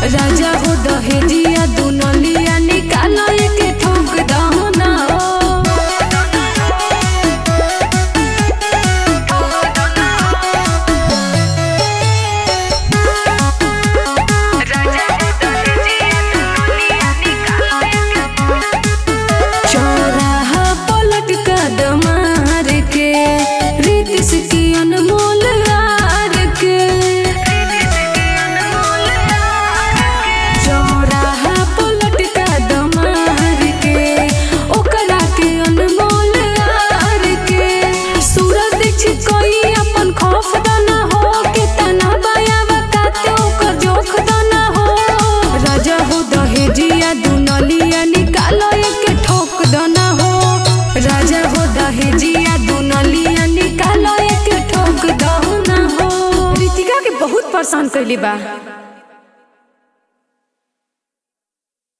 राजा हो दहेजिया दुनलिया निकालो के ठोक दहना चौराहा पलट कदम मार के रीतिस की अनमोल हार के चौराहा पलट कदम मार के ओकरा के अनमोल हार के सूरज दीक्षित कोई अपन खौफ दाना हो के तना बाया बताते ओकर जोख दाना हो राजा हो दहेजिया दुनलिया निकालो के ठोक दाना हो राजा हो दहेजिया दुनलिया निकालो के ठोक दाना हो रितिका के बहुत परेशान कैली बा